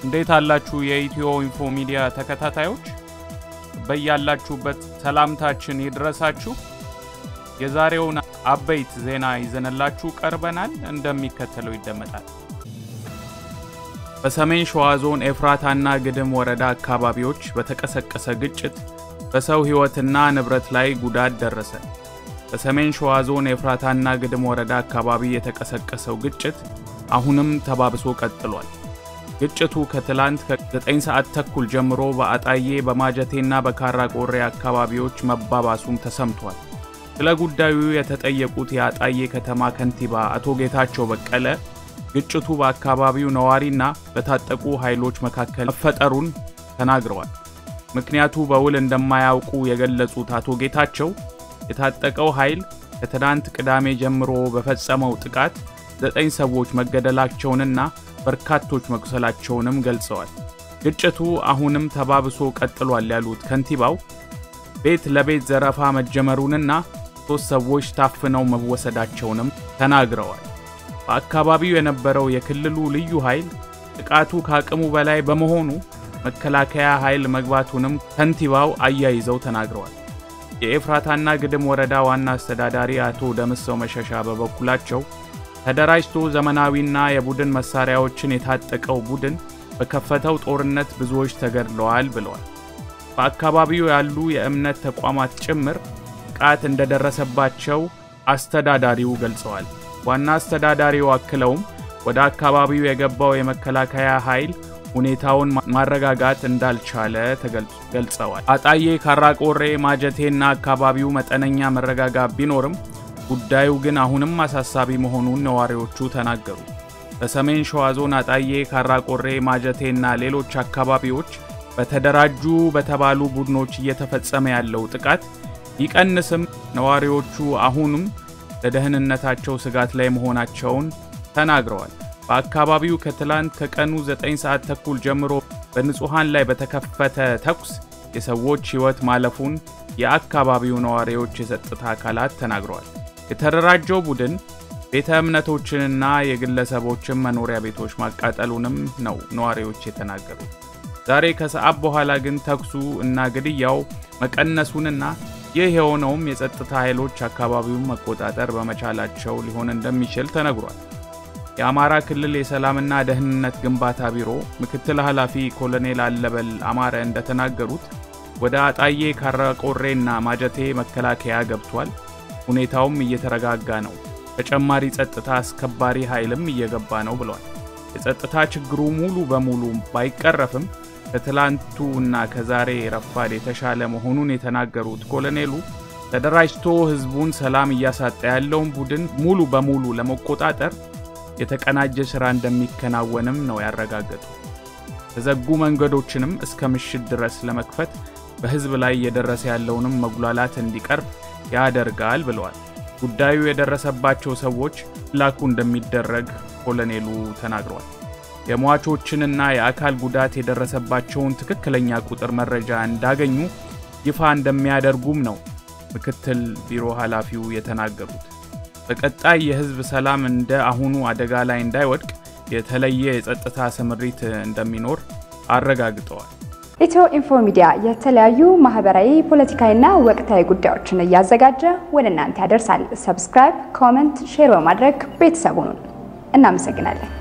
እንዴት አላችሁ የኢትዮ ኢንፎ ሚዲያ ተከታታዮች፣ በያላችሁበት ሰላምታችን ይድረሳችሁ። የዛሬውን አበይት ዜና ይዘንላችሁ ቀርበናል። እንደሚከተለው ይደመጣል። በሰሜን ሸዋ ዞን ኤፍራታና ግድም ወረዳ አካባቢዎች በተቀሰቀሰ ግጭት በሰው ሕይወትና ንብረት ላይ ጉዳት ደረሰ። በሰሜን ሸዋ ዞን ኤፍራታና ግድም ወረዳ አካባቢ የተቀሰቀሰው ግጭት አሁንም ተባብሶ ቀጥሏል። ግጭቱ ከትላንት ከ9 ሰዓት ተኩል ጀምሮ በአጣዬ በማጀቴና በካራ ቆሬ አካባቢዎች መባባሱም ተሰምቷል። ስለ ጉዳዩ የተጠየቁት የአጣዬ ከተማ ከንቲባ አቶ ጌታቸው በቀለ ግጭቱ በአካባቢው ነዋሪና በታጠቁ ኃይሎች መካከል መፈጠሩን ተናግረዋል። ምክንያቱ በውል እንደማያውቁ የገለጹት አቶ ጌታቸው የታጠቀው ኃይል ከትናንት ቅዳሜ ጀምሮ በፈጸመው ጥቃት ዘጠኝ ሰዎች መገደላቸውንና በርካቶች መቁሰላቸውንም ገልጸዋል። ግጭቱ አሁንም ተባብሶ ቀጥሏል ያሉት ከንቲባው ቤት ለቤት ዘረፋ መጀመሩንና ሦስት ሰዎች ታፍነው መወሰዳቸውንም ተናግረዋል። በአካባቢው የነበረው የክልሉ ልዩ ኃይል ጥቃቱ ከአቅሙ በላይ በመሆኑ መከላከያ ኃይል መግባቱንም ከንቲባው አያይዘው ተናግረዋል። የኤፍራታና ግድም ወረዳ ዋና አስተዳዳሪ አቶ ደምሰው መሸሻ በበኩላቸው ተደራጅቶ ዘመናዊና የቡድን መሳሪያዎችን የታጠቀው ቡድን በከፈተው ጦርነት ብዙዎች ተገድለዋል ብለዋል። በአካባቢው ያሉ የእምነት ተቋማት ጭምር ጥቃት እንደደረሰባቸው አስተዳዳሪው ገልጸዋል። ዋና አስተዳዳሪው አክለውም ወደ አካባቢው የገባው የመከላከያ ኃይል ሁኔታውን ማረጋጋት እንዳልቻለ ገልጸዋል። አጣዬ፣ ካራቆሬ፣ ማጀቴና አካባቢው መጠነኛ መረጋጋት ቢኖርም ጉዳዩ ግን አሁንም አሳሳቢ መሆኑን ነዋሪዎቹ ተናገሩ። በሰሜን ሸዋ ዞን አጣዬ፣ ካራቆሬ፣ ማጀቴና ሌሎች አካባቢዎች በተደራጁ በተባሉ ቡድኖች እየተፈጸመ ያለው ጥቃት ቢቀንስም ነዋሪዎቹ አሁንም ለደህንነታቸው ስጋት ላይ መሆናቸውን ተናግረዋል። በአካባቢው ከትላንት ከቀኑ 9 ሰዓት ተኩል ጀምሮ በንጹሐን ላይ በተከፈተ ተኩስ የሰዎች ሕይወት ማለፉን የአካባቢው ነዋሪዎች የጸጥታ አካላት ተናግረዋል። የተደራጀው ቡድን ቤተ እምነቶችንና የግለሰቦችን መኖሪያ ቤቶች ማቃጠሉንም ነው ነዋሪዎች የተናገሩት። ዛሬ ከሰዓት በኋላ ግን ተኩሱ እና ግድያው መቀነሱንና ይህ የሆነውም የጸጥታ ኃይሎች አካባቢውን መቆጣጠር በመቻላቸው ሊሆን እንደሚችል ተነግሯል። የአማራ ክልል የሰላምና ደህንነት ግንባታ ቢሮ ምክትል ኃላፊ ኮሎኔል አለበል አማረ እንደተናገሩት ወደ አጣዬ ካራቆሬና ማጀቴ መከላከያ ገብቷል። ሁኔታውም እየተረጋጋ ነው። ተጨማሪ ጸጥታ አስከባሪ ኃይልም እየገባ ነው ብለዋል። የጸጥታ ችግሩ ሙሉ በሙሉ ባይቀረፍም ከትላንቱ እና ከዛሬ ረፋድ የተሻለ መሆኑን የተናገሩት ኮሎኔሉ ተደራጅቶ ሕዝቡን ሰላም እያሳጣ ያለውን ቡድን ሙሉ በሙሉ ለመቆጣጠር የተቀናጀ ሥራ እንደሚከናወንም ነው ያረጋገጡ። የተዘጉ መንገዶችንም እስከ ምሽት ድረስ ለመክፈት በሕዝብ ላይ እየደረሰ ያለውንም መጉላላት እንዲቀርብ ያደርጋል ብለዋል። ጉዳዩ የደረሰባቸው ሰዎች ላኩ እንደሚደረግ ኮሎኔሉ ተናግረዋል። የሟቾችንና የአካል ጉዳት የደረሰባቸውን ትክክለኛ ቁጥር መረጃ እንዳገኙ ይፋ እንደሚያደርጉም ነው ምክትል ቢሮ ኃላፊው የተናገሩት። በቀጣይ የህዝብ ሰላም እንደ አሁኑ አደጋ ላይ እንዳይወድቅ የተለየ የጸጥታ ስምሪት እንደሚኖር አረጋግጠዋል። ኢትዮ ኢንፎ ሚዲያ የተለያዩ ማህበራዊ፣ ፖለቲካዊና ወቅታዊ ጉዳዮችን እያዘጋጀ ወደ እናንተ ያደርሳል። ሰብስክራይብ፣ ኮመንት፣ ሼር በማድረግ ቤተሰቡን እናመሰግናለን።